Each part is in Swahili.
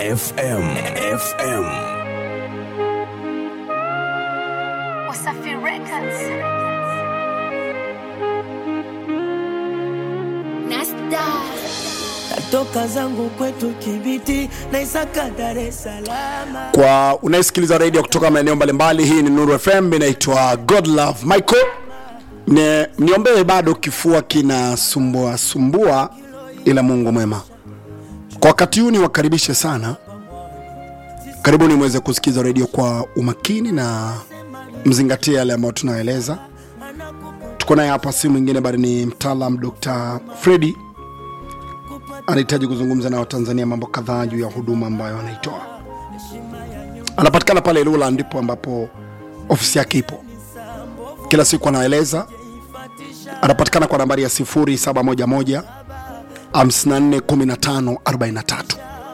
FM FM Wasafi Records. Nasta. Natoka zangu kwetu Kibiti na Isaka Dar es Salaam. kwa unayesikiliza redio kutoka maeneo mbalimbali hii ni nuru fm inaitwa god love michael ne, niombee bado kifua kinasumbua sumbua ila mungu mwema kwa wakati huu niwakaribishe sana karibuni mweze kusikiza redio kwa umakini na mzingatie yale ambayo tunaeleza tuko naye hapa si mwingine bali ni mtaalam dr fredi anahitaji kuzungumza na watanzania mambo kadhaa juu ya huduma ambayo anaitoa anapatikana pale Ilula, ndipo ambapo ofisi yake ipo. Kila siku anaeleza, anapatikana kwa nambari ya 0711 54 15 43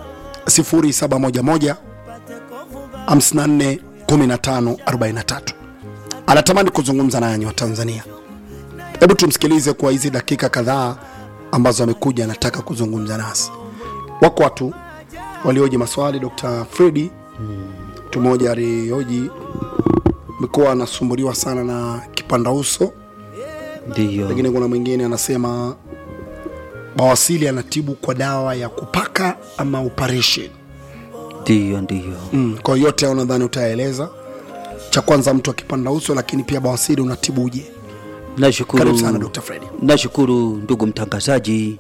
0711 54 15 43. Anatamani kuzungumza nanyi wa Tanzania. Hebu tumsikilize kwa hizi dakika kadhaa ambazo amekuja, anataka kuzungumza nasi. Wako watu walioji maswali Dr. Fredi mtu mmoja alioji amekuwa anasumbuliwa sana na kipanda uso Ndiyo, lakini kuna mwingine anasema bawasili anatibu kwa dawa ya kupaka ama operation ndiyo, ndiyo. mm. kwa hiyo yote hao nadhani utaeleza cha kwanza mtu akipanda uso lakini pia bawasili unatibuje Nashukuru, karibu sana Dr. Fredi nashukuru ndugu mtangazaji,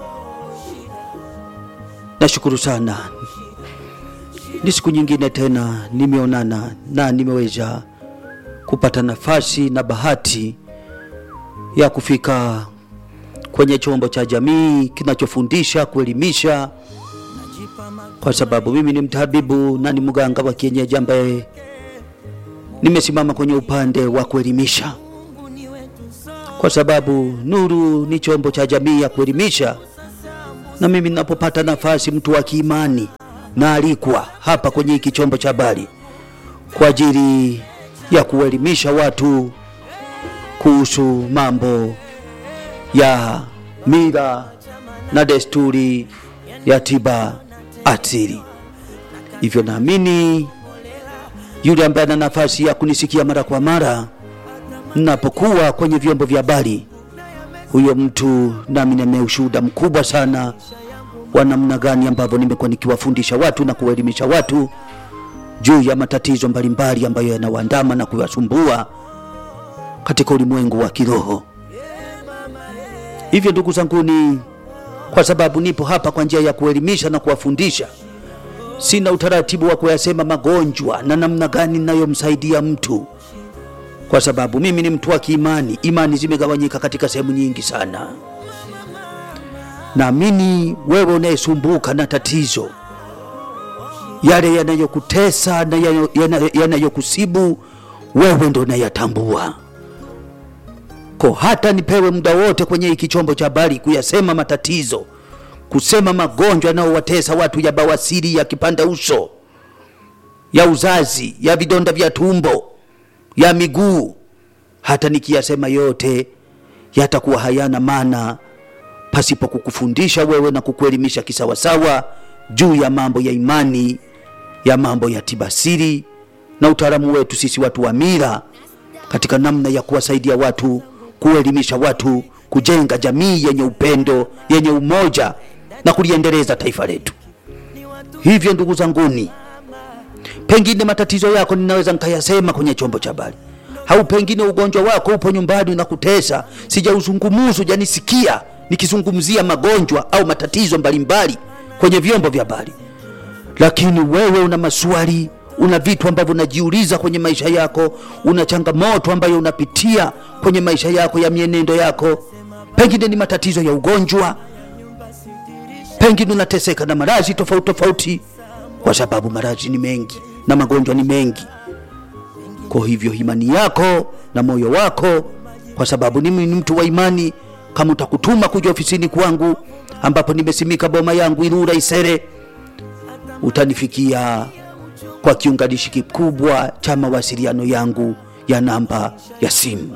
nashukuru sana. Ni siku nyingine tena nimeonana na nimeweza kupata nafasi na bahati ya kufika kwenye chombo cha jamii kinachofundisha kuelimisha, kwa sababu mimi ni mtabibu na ni mganga wa kienyeji ambaye nimesimama kwenye upande wa kuelimisha kwa sababu Nuru ni chombo cha jamii ya kuelimisha, na mimi ninapopata nafasi, mtu wa kiimani naalikwa hapa kwenye hiki chombo cha habari kwa ajili ya kuelimisha watu kuhusu mambo ya mila na desturi ya tiba asili. Hivyo naamini yule ambaye ana nafasi ya kunisikia mara kwa mara napokuwa kwenye vyombo vya habari, huyo mtu nami nina ushuhuda mkubwa sana wa namna gani ambavyo nimekuwa nikiwafundisha watu na kuwaelimisha watu juu ya matatizo mbalimbali ambayo yanawaandama na kuwasumbua katika ulimwengu wa kiroho. Hivyo ndugu zanguni, kwa sababu nipo hapa kwa njia ya kuelimisha na kuwafundisha, sina utaratibu wa kuyasema magonjwa na namna gani ninayomsaidia mtu kwa sababu mimi ni mtu wa kiimani. Imani zimegawanyika katika sehemu nyingi sana. Naamini wewe unayesumbuka na tatizo yale yanayokutesa na yanayo- yana- yanayokusibu wewe ndo unayatambua. Ko hata nipewe muda wote kwenye hiki chombo cha habari kuyasema matatizo, kusema magonjwa yanayowatesa watu ya bawasiri, ya kipanda uso, ya uzazi, ya vidonda vya tumbo ya miguu, hata nikiyasema yote yatakuwa hayana maana pasipo kukufundisha wewe na kukuelimisha kisawasawa juu ya mambo ya imani, ya mambo ya tibasiri na utaalamu wetu sisi watu wa mila katika namna ya kuwasaidia watu, kuelimisha watu, kujenga jamii yenye upendo, yenye umoja na kuliendeleza taifa letu. Hivyo ndugu zanguni, pengine matatizo yako ninaweza nikayasema kwenye chombo cha habari, au pengine ugonjwa wako upo nyumbani unakutesa, sijauzungumuzu janisikia nikizungumzia magonjwa au matatizo mbalimbali kwenye vyombo vya habari, lakini wewe una maswali, una vitu ambavyo unajiuliza kwenye maisha yako, una changamoto ambayo unapitia kwenye maisha yako ya mienendo yako, pengine ni matatizo ya ugonjwa, pengine unateseka na maradhi tofauti tofauti, kwa sababu maradhi ni mengi na magonjwa ni mengi. Kwa hivyo imani yako na moyo wako, kwa sababu mimi ni mtu wa imani, kama utakutuma kuja ofisini kwangu ambapo nimesimika boma yangu Ilula Isere, utanifikia kwa kiunganishi kikubwa cha mawasiliano yangu ya namba ya simu.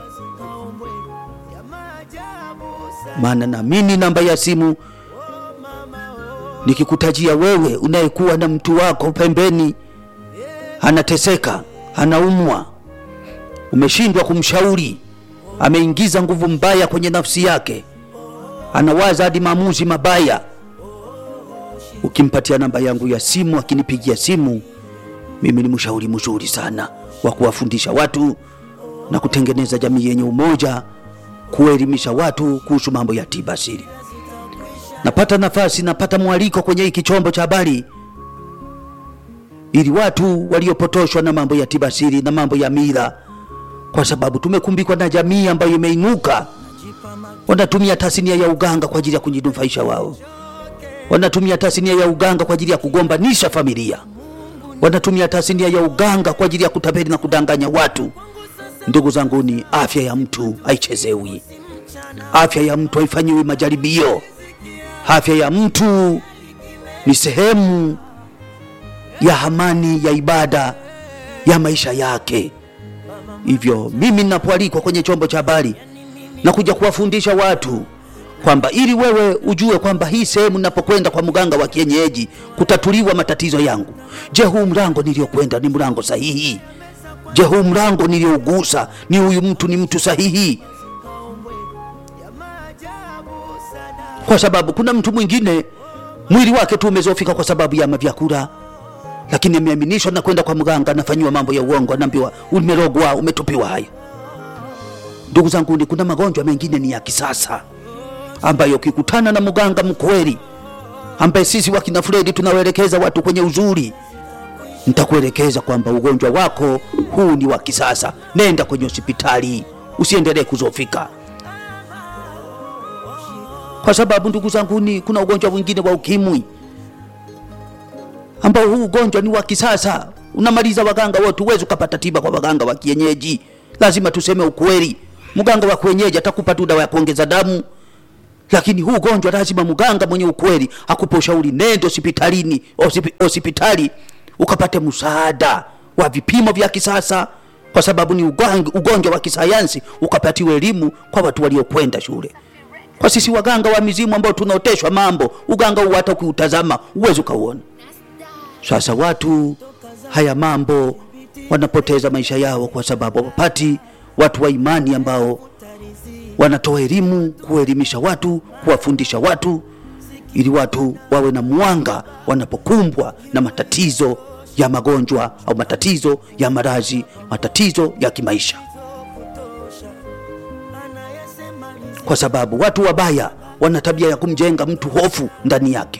maana naamini namba ya simu nikikutajia wewe unayekuwa na mtu wako pembeni anateseka anaumwa umeshindwa kumshauri ameingiza nguvu mbaya kwenye nafsi yake anawaza hadi maamuzi mabaya ukimpatia namba yangu ya simu akinipigia simu mimi ni mshauri mzuri sana wa kuwafundisha watu na kutengeneza jamii yenye umoja kuelimisha watu kuhusu mambo ya tiba asili napata nafasi napata mwaliko kwenye hiki chombo cha habari ili watu waliopotoshwa na mambo ya tiba asili na mambo ya mila kwa sababu tumekumbikwa na jamii ambayo imeinuka wanatumia tasnia ya uganga kwa ajili ya kujinufaisha wao wanatumia tasnia ya uganga kwa ajili ya kugombanisha familia wanatumia tasnia ya uganga kwa ajili ya kutapeli na kudanganya watu ndugu zangu ni afya ya mtu haichezewi afya ya mtu haifanyiwi majaribio afya ya mtu ni sehemu ya amani ya ibada ya maisha yake hivyo mimi ninapoalikwa kwenye chombo cha habari na kuja kuwafundisha watu kwamba ili wewe ujue kwamba hii sehemu ninapokwenda kwa mganga wa kienyeji kutatuliwa matatizo yangu je huu mlango niliyokwenda ni mlango sahihi je huu mlango niliyougusa ni huyu mtu ni mtu sahihi kwa sababu kuna mtu mwingine mwili wake tu umezofika kwa sababu ya mavyakula lakini ameaminishwa na kwenda kwa mganga anafanyiwa mambo ya uongo anaambiwa umerogwa umetupiwa haya ndugu zangu ni kuna magonjwa mengine ni ya kisasa ambayo ukikutana na mganga mkweli ambaye sisi wakina Fredi tunawaelekeza watu kwenye uzuri nitakuelekeza kwamba ugonjwa wako huu ni wa kisasa nenda kwenye hospitali usiendelee kuzofika kwa sababu ndugu zangu ni kuna ugonjwa mwingine wa ukimwi ambao huu ugonjwa ni wa kisasa unamaliza waganga wote huwezi ukapata tiba kwa waganga wa kienyeji lazima tuseme ukweli mganga wa kienyeji atakupa tu dawa ya kuongeza damu lakini huu ugonjwa lazima mganga mwenye ukweli akupe ushauri nende hospitalini hosipi- hospitali ukapate msaada wa vipimo vya kisasa kwa sababu ni ugang- ugonjwa wa kisayansi ukapatiwa elimu kwa watu waliokwenda shule kwa sisi waganga wa mizimu ambao tunaoteshwa mambo uganga huu hata ukiutazama uwezi ukauona sasa watu haya mambo wanapoteza maisha yao kwa sababu wapati watu wa imani ambao wanatoa elimu kuelimisha watu kuwafundisha watu ili watu wawe na mwanga wanapokumbwa na matatizo ya magonjwa au matatizo ya maradhi matatizo ya kimaisha kwa sababu watu wabaya wana tabia ya kumjenga mtu hofu ndani yake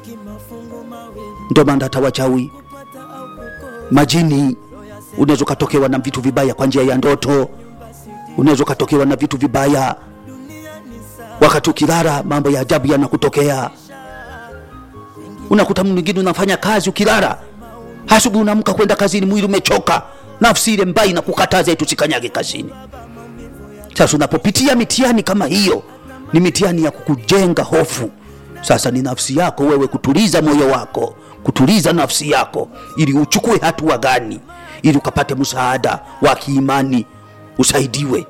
ndio maana hata wachawi majini unaweza ukatokewa na vitu vibaya kwa njia ya ndoto unaweza ukatokewa na vitu vibaya wakati ukilala mambo ya ajabu yanakutokea unakuta mwingine unafanya kazi ukilala asubuhi unaamka kwenda kazini mwili umechoka nafsi ile mbaya inakukataza eti usikanyage kazini sasa unapopitia mitihani kama hiyo ni mitihani ya kukujenga hofu sasa ni nafsi yako wewe kutuliza moyo wako kutuliza nafsi yako ili uchukue hatua gani ili ukapate msaada wa kiimani usaidiwe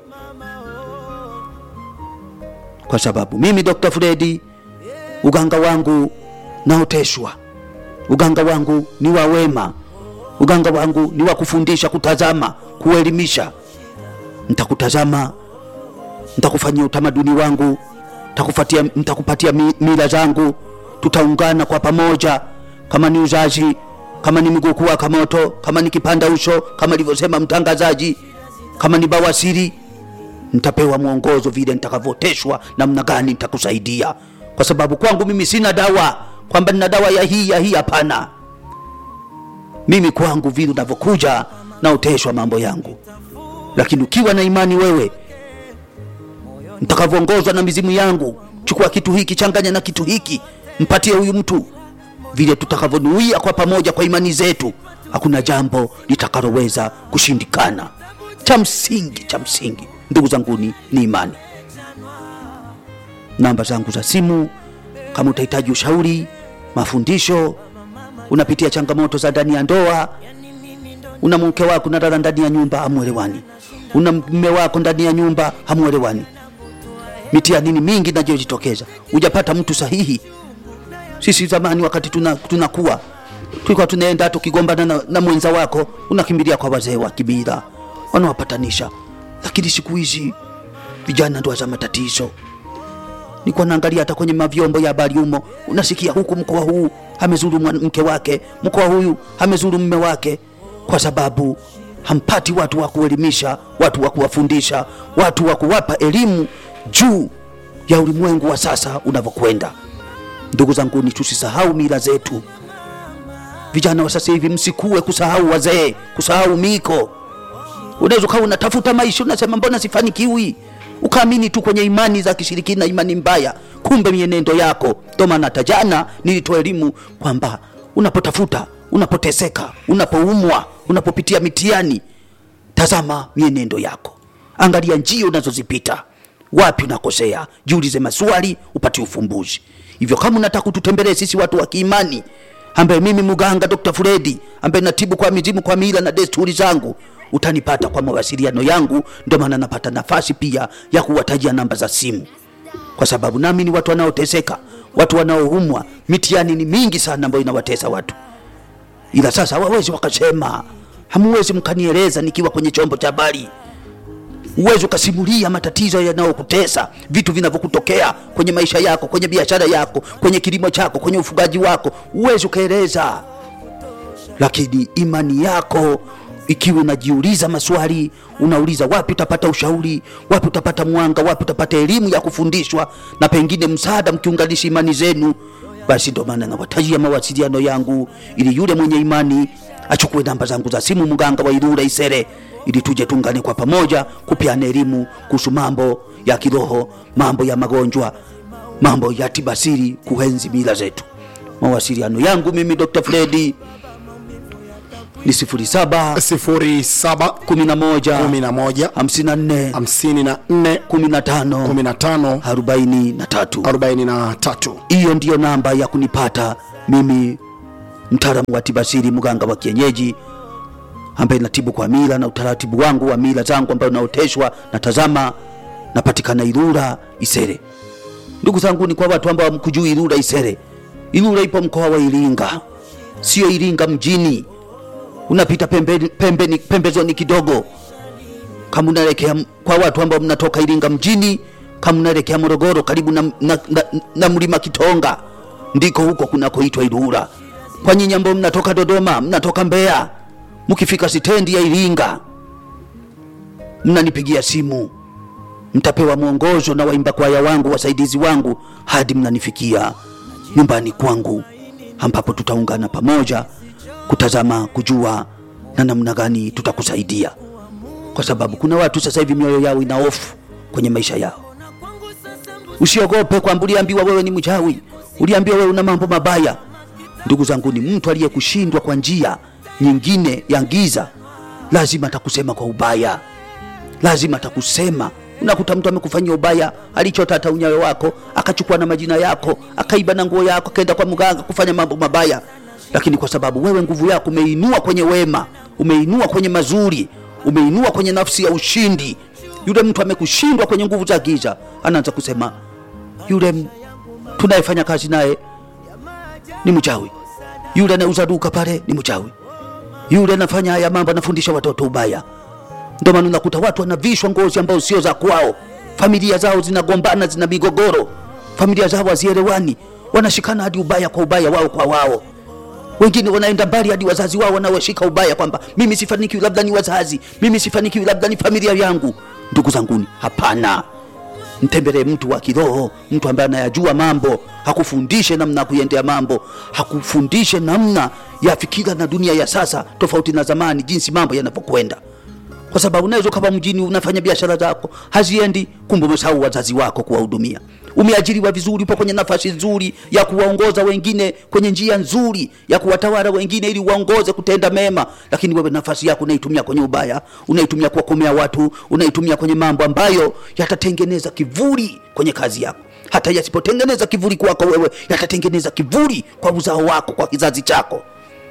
kwa sababu mimi dr fredi uganga wangu naoteshwa uganga wangu ni wa wema uganga wangu ni wa kufundisha kutazama kuelimisha nitakutazama nitakufanyia utamaduni wangu nitakufatia nitakupatia mi- mila zangu tutaungana kwa pamoja kama ni uzazi kama ni miguu kuwaka moto kama ni kipanda uso kama alivyosema mtangazaji kama ni bawasiri nitapewa mwongozo vile nitakavyoteshwa namna gani nitakusaidia kwa sababu kwangu mimi sina dawa kwamba nina dawa ya hii ya hii hapana mimi kwangu vile unavyokuja naoteshwa mambo yangu lakini ukiwa na imani wewe mtakavyoongozwa na mizimu yangu chukua kitu hiki changanya na kitu hiki mpatie huyu mtu vile tutakavyonuia kwa pamoja kwa imani zetu hakuna jambo litakaloweza kushindikana cha msingi cha msingi ndugu zanguni ni imani namba zangu za simu kama utahitaji ushauri mafundisho unapitia changamoto za ndani ya ndoa una mke wako nalala ndani ya nyumba hamwelewani una mme wako ndani ya nyumba hamwelewani mitihani ni mingi inayojitokeza hujapata mtu sahihi Sisi zamani wakati tuna- tunakuwa tulikuwa tunaenda tukigombana na, na mwenza wako unakimbilia kwa wazee wa kibila wanawapatanisha, lakini siku hizi vijana ndo za matatizo. Nilikuwa naangalia hata kwenye mavyombo ya habari humo, unasikia huku mkoa huu amezuru mwan- mke wake, mkoa huyu amezuru mme wake, kwa sababu hampati watu wa kuelimisha, watu wa kuwafundisha, watu wa kuwapa elimu juu ya ulimwengu wa sasa unavyokwenda. Ndugu zangu, ni tusisahau mila zetu. Vijana wa sasa hivi msikuwe kusahau wazee, kusahau miko. Unaweza ukawa unatafuta maisha, unasema mbona sifanikiwi, ukaamini tu kwenye imani za kishirikina, imani mbaya, kumbe mienendo yako. Ndio maana hata jana nilitoa elimu kwamba unapotafuta, unapoteseka, unapoumwa, unapopitia mitihani, tazama mienendo yako, angalia njia unazozipita, wapi unakosea, jiulize maswali, upate ufumbuzi. Hivyo kama unataka kututembelee sisi watu wa kiimani, ambaye mimi mganga Dr. Fredi ambaye natibu kwa mizimu kwa mila na desturi zangu, utanipata kwa mawasiliano yangu. Ndio maana napata nafasi pia ya kuwatajia namba za simu, kwa sababu nami ni watu wanaoteseka, watu wanaoumwa. Mitihani ni mingi sana ambayo inawatesa watu ila sasa wawezi wakasema, hamuwezi mkanieleza nikiwa kwenye chombo cha habari. Uwezi ukasimulia matatizo yanayokutesa, vitu vinavyokutokea kwenye maisha yako, kwenye biashara yako, kwenye kilimo chako, kwenye ufugaji wako, uwezi ukaeleza. Lakini imani yako ikiwa unajiuliza maswali, unauliza wapi utapata ushauri, wapi utapata mwanga, wapi utapata elimu ya kufundishwa na pengine msaada, mkiunganisha imani zenu, basi ndo maana nawatajia mawasiliano yangu, ili yule mwenye imani achukue namba zangu za simu, mganga wa Ilula Isere, ili tuje tuungane kwa pamoja kupiana elimu kuhusu mambo ya kiroho, mambo ya magonjwa, mambo ya tibasiri, kuhenzi mila zetu. Mawasiliano yangu mimi Dr. Fredi ni 07 07 11 11 54 54 15 15 43. 43 Hiyo ndiyo namba ya kunipata mimi, mtaalamu wa tibasiri, mganga wa kienyeji ambaye natibu kwa mila na utaratibu wangu wa mila zangu ambayo naoteshwa. Natazama, napatikana Ilula Isere. Ndugu zangu, ni kwa watu ambao mkujui Ilula Isere, Ilula ipo mkoa wa Iringa, sio Iringa mjini. Unapita pembeni, pembeni, pembezoni kidogo kama unaelekea m- kwa watu ambao mnatoka Iringa mjini, kama unaelekea Morogoro karibu na, na, na, na mlima Kitonga, ndiko huko kunakoitwa Ilula. Kwa nyinyi ambao mnatoka Dodoma, mnatoka Mbeya, mkifika stendi ya Iringa, mnanipigia simu, mtapewa mwongozo na waimba kwaya wangu, wasaidizi wangu, hadi mnanifikia nyumbani kwangu, ambapo tutaungana pamoja kutazama, kujua na namna gani tutakusaidia kwa sababu kuna watu sasa hivi mioyo yao ina hofu kwenye maisha yao. Usiogope kwamba uliambiwa wewe ni mchawi, uliambiwa wewe una mambo mabaya. Ndugu zangu, ni mtu aliyekushindwa kwa njia nyingine ya giza, lazima atakusema kwa ubaya, lazima atakusema. Unakuta mtu amekufanyia ubaya, alichota hata unyayo wako, akachukua na majina yako, akaiba na nguo yako, akaenda kwa mganga kufanya mambo mabaya, lakini kwa sababu wewe nguvu yako umeinua kwenye wema, umeinua kwenye mazuri, umeinua kwenye nafsi ya ushindi, yule mtu amekushindwa kwenye nguvu za giza, anaanza kusema yule m- tunayefanya kazi naye ni mchawi, yule anauza duka pale ni mchawi, yule anafanya haya mambo, anafundisha watoto ubaya. Ndio maana unakuta watu wanavishwa ngozi ambao sio za kwao, familia zao zinagombana, zina migogoro, familia zao hazielewani, wanashikana hadi ubaya kwa ubaya, wao kwa wao wengine wanaenda mbali hadi wazazi wao wanaoshika ubaya kwamba mimi sifanikiwi, labda ni wazazi, mimi sifanikiwi, labda ni familia yangu. Ndugu zanguni, hapana. Mtembelee mtu wa kiroho, mtu ambaye anayajua mambo, hakufundishe namna ya kuiendea mambo, hakufundishe namna ya fikira na dunia ya sasa, tofauti na zamani, jinsi mambo yanavyokwenda kwa sababu unaweza ukawa mjini unafanya biashara zako haziendi, kumbe umesahau wazazi wako kuwahudumia. Umeajiriwa vizuri, upo kwenye nafasi nzuri ya kuwaongoza wengine kwenye njia nzuri ya kuwatawala wengine ili waongoze kutenda mema, lakini wewe nafasi yako unaitumia kwenye ubaya, unaitumia kuwakomea watu, unaitumia kwenye mambo ambayo yatatengeneza kivuli kwenye kazi yako. Hata yasipotengeneza kivuli kwako wewe, yatatengeneza kivuli kwa uzao wako, kwa kizazi chako.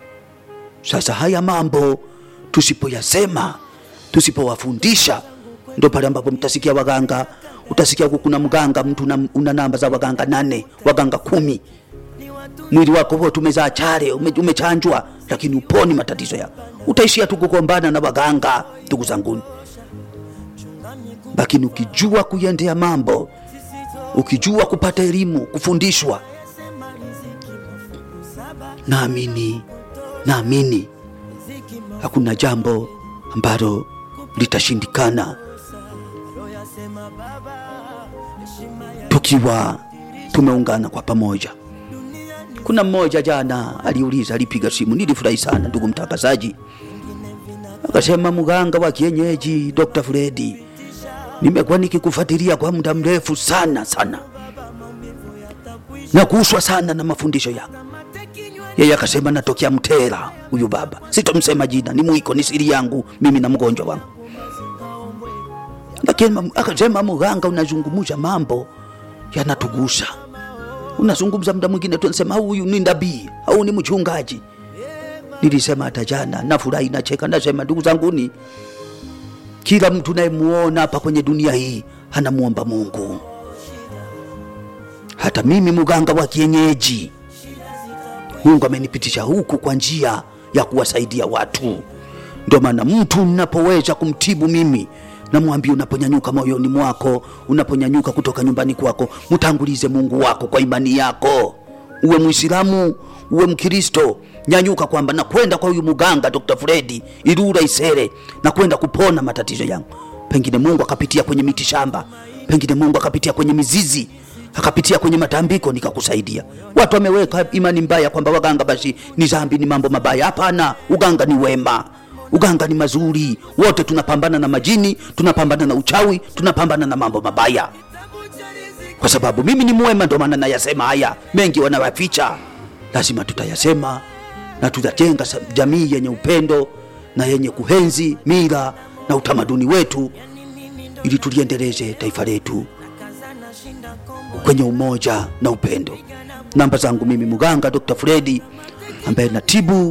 Sasa haya mambo tusipoyasema, tusipowafundisha, ndo pale ambapo mtasikia waganga, utasikia huku kuna mganga mtu una, una namba za waganga nane, waganga kumi, mwili wako wote umezaa chale ume, umechanjwa lakini uponi matatizo yako utaishia tu kugombana na waganga ndugu zanguni lakini ukijua kuiendea mambo ukijua kupata elimu kufundishwa naamini naamini hakuna jambo ambalo litashindikana tukiwa tumeungana kwa pamoja kuna mmoja jana aliuliza alipiga simu nilifurahi sana ndugu mtangazaji akasema mganga wa kienyeji dr fredi nimekuwa nikikufuatilia kwa muda mrefu sana sana na kuuswa sana na mafundisho yako yeye akasema natokea mtera huyu baba sitomsema jina ni mwiko ni siri yangu mimi na mgonjwa wangu lakini akasema mganga unazungumza mambo yanatugusa unazungumza muda mwingine tunasema huyu ni nabii au ni mchungaji nilisema hata jana nafurahi nacheka nasema ndugu zanguni kila mtu nayemuona hapa kwenye dunia hii anamuomba mungu hata mimi mganga wa kienyeji mungu amenipitisha huku kwa njia ya kuwasaidia watu ndio maana mtu napoweza kumtibu mimi namwambia unaponyanyuka moyoni mwako unaponyanyuka kutoka nyumbani kwako mtangulize mungu wako kwa imani yako uwe mwislamu uwe mkristo nyanyuka kwamba nakwenda kwa huyu muganga dr fredi irura isere nakwenda kupona matatizo yangu pengine mungu akapitia kwenye miti shamba pengine mungu akapitia kwenye mizizi akapitia kwenye matambiko nikakusaidia watu wameweka imani mbaya kwamba waganga basi ni zambi ni mambo mabaya hapana uganga ni wema uganga ni mazuri wote tunapambana na majini tunapambana na uchawi tunapambana na mambo mabaya kwa sababu mimi ni mwema ndo maana nayasema haya mengi wanawaficha lazima tutayasema na tutajenga sa- jamii yenye upendo na yenye kuhenzi mila na utamaduni wetu ili tuliendeleze taifa letu kwenye umoja na upendo namba zangu mimi mganga dr fredi ambaye natibu